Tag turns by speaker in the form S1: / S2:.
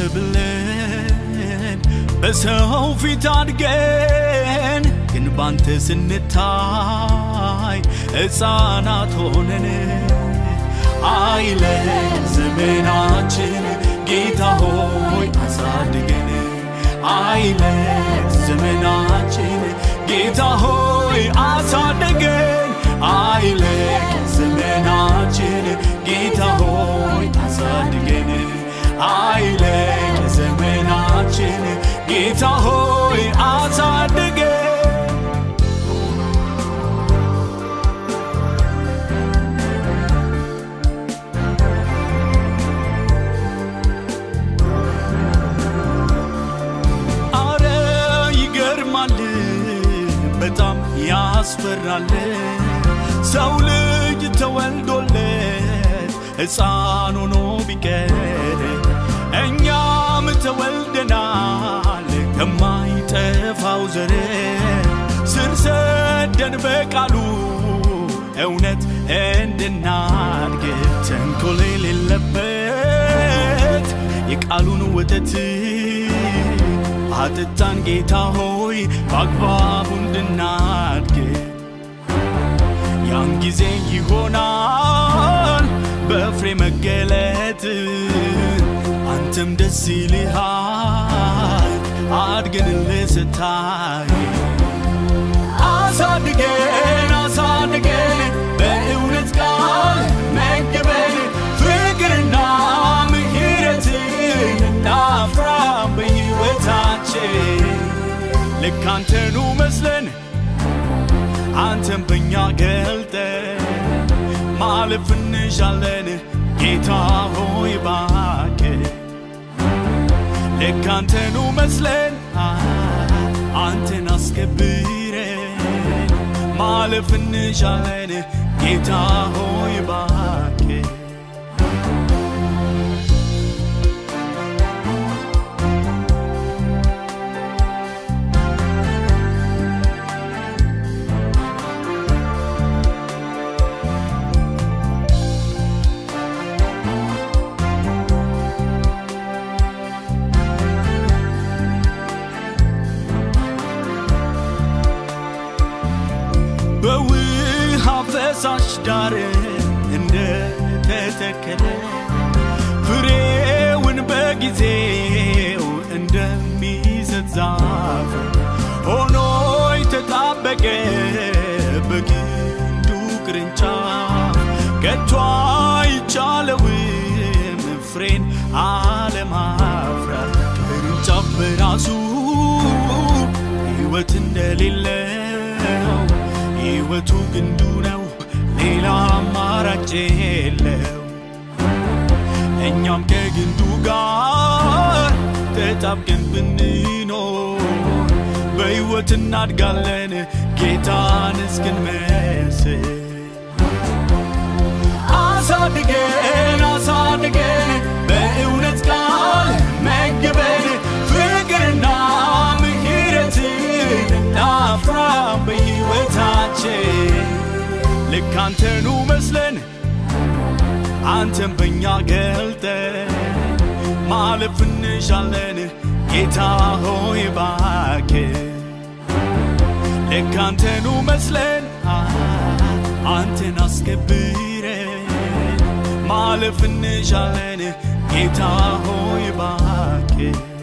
S1: ብለን በሰው ፊት አድገን ግን ባንተ ስንታይ ሕፃናት ሆነን አይለን ዘመናችን ጌታ ሆይ አሳድገን አይለን ዘመናችን ጌታ ሆይ አሳድገን አይለን ዘመናችን ጌታ ሆይ አሳድገን አይለን ዘመናችን ጌታ ሆይ አሳድገን አረ ይገርማል በጣም ያስፈራል ሰው ልጅ ተወልዶለት ሕፃን ሆኖ ቢቀር እኛም ተወልደናል ከማይጠፋው ዘር ስር ሰደን በቃሉ እውነት እንድናድግ ተንኮል የሌለበት የቃሉን ወተት አጥጣን ጌታ ሆይ በአግባቡ እንድናድግ ያን ጊዜ ይሆናል በፍሬ መገለጥ አንተም ደስ ይልሃል አድገንልህ ስታይ አሳድገን አሳድገን በእውነት ቃል መግበን ፍቅርና ምሕረትን እናፍራ በሕይወታችን ልክ አንተኑ መስለን አንተም በእኛ ገልጠ ማለፍ እንሻለን ጌታ ሆይ ባክ ልክ አንተኑ መስለን አንተን አስከብረን ማለፍ እንሻለን ጌታ ሆይ ባክ በውሃ ፈሳሽ ዳር እንደተተከለ ፍሬውን በጊዜው እንደሚሰጥ ዛፍ ሆኖ የተጣበቀ በግንዱ ቅርንጫፍ ከቶ አይቻለውም ፍሬን አለማፍራት ቅርንጫፍ በራሱ ሕይወት እንደሌለው ሕይወቱ ግንዱ ነው፣ ሌላ አማራጭ የለው። እኛም ከግንዱ ጋር ተጣብቀን ብንኖር በሕይወት እናድጋለን ጌታን እስክንመስል። አሳድገን አሳድገን በእውነት ቃል መግበን ፍቅርና ምሕረትን እናፍራ በሕይወታችን ልክ አንተኑ መስለን አንተም በእኛ ገልጠ ማለፍ እንሻለን ጌታ ሆይ ባክ ልክ አንተኑ መስለን አንተን አስከብረን ማለፍ እንሻለን ጌታ ሆይ ባክ